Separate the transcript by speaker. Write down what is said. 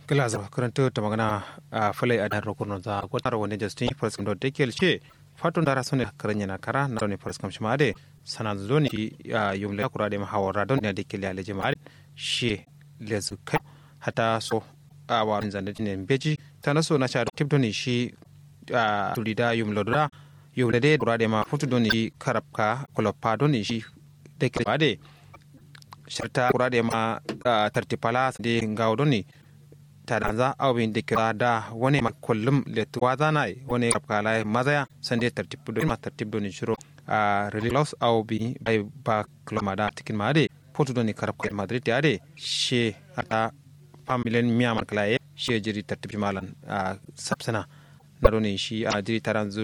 Speaker 1: Glasgow karanta ta magana a falai a dan rokurno za gwatar wani justin first do dekel ce fatun dara sune karanya na kara na ne first kam shima de sana zo ne a yumle kura de mahawara don ne dekel ya leje ma she lezu kai hata so a wa zanda ne beji ta na so na sha tip don shi a tulida yumle da yumle de kura de ma futu don shi karabka kolopa don shi dekel ma de sharta kura de ma tartipala de ngawo don ni tadanza awin da kira da wani kullum letuwa zana wani kapkala mazaya sande tartib do ma tartib do ni shiro a relilos aw bi bay ba klomada tikin made fotu do ni karab ko madrid ade she ata familien miyaman klaye she jiri tartib malan a sapsana na do ni shi a jiri taran